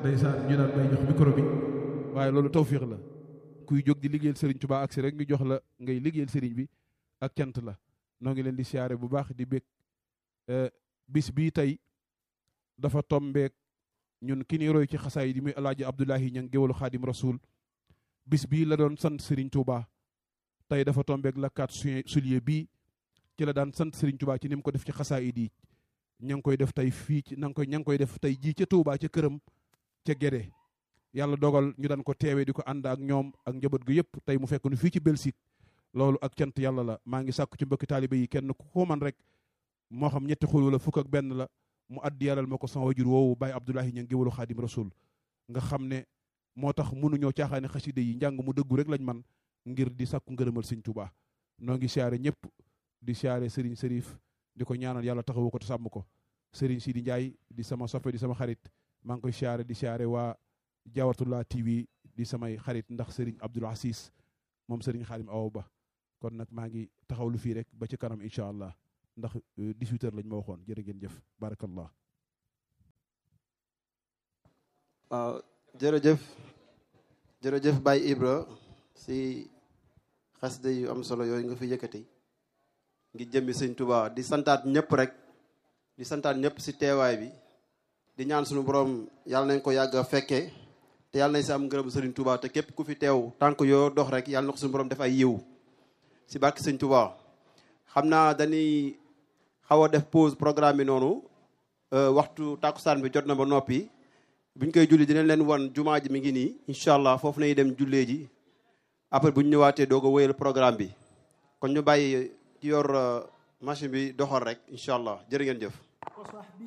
ndeysaan ñu daan may jox micro bi waaye loolu tawfiix la kuy jóg di liggéeyal Serigne Touba ak si rek ñu jox la ngay liggéeyal Serigne bi ak cant la noo ngi leen di siyaare bu baax di bég bis bii tey dafa tombeek ñun ki ni roy ci xasaay di muy alaaji Abdoulahi ñang géwalu xaadim rasul bis bii la doon sant Serigne Touba tey dafa tombeek la 4 juillet bii ci la daan sant Serigne Touba ci ni mu ko def ci xasaay yi ña ngi koy def tey fii ci na ngi koy ña ngi koy def tey jii ca Touba ca këram ca Gédé yàlla dogal ñu daan ko teewee di ko ànd ak ñoom ak njaboot gu yëpp tey mu fekk nu fii ci Belgique loolu ak cant yàlla la maa ngi sàkku ci mbokki taalibe yi kenn ku ko man rek moo xam ñetti xul wala fukk ak benn la mu addi yàllal ma ko sama wajur woowu Baye Abdoulahi ña ngi géwalu xaadim rasul nga xam ne moo tax mënuñoo caaxaane xaside yi njàng mu dëggu rek lañ man ngir di sàkku ngërëmal sëñ Touba noo ngi siyaare ñëpp di siyaare Serigne Serif di ko ñaanal yàlla taxawu ko te sàmm ko Serigne Sidi Ndiaye di sama soppe di sama xarit maa ngi koy siyaare di siyaare waa Jawatullah TV di samay xarit ndax Serigne Abdoul Aziz moom Serigne Xaadim Awa Ba kon nag maa ngi taxawlu fii rek ba ci kanam incha allah ndax 18 heures lañ ma waxoon jërë ngeen jëf barakallah waaw jërëjëf jërëjëf Baye Ibra si xasida yu am solo yooyu nga fi yëkkati ngi jëmmi sëñ Touba di santaat ñëpp rek di santaat ñëpp si teewaay bi di ñaan suñu borom yàlla nañ ko yàgg a fekkee te yàlla nañ si am ngërëm sëriñ Touba te képp ku fi teew tànk yoo dox rek yàlla na ko suñu borom def ay yiw si barke sëñ Touba xam naa dañuy xaw a def pause programme bi noonu waxtu tàkkusaan bi jot na ba noppi buñ koy julli dinañ leen wan jumaa ji mi ngi nii incha allah foofu nañu dem jullee ji après bu ñu ñëwaatee doog a wéyal programme bi kon ñu bàyyi ci yor machine bi doxal rek incha allah jërë ngeen jëf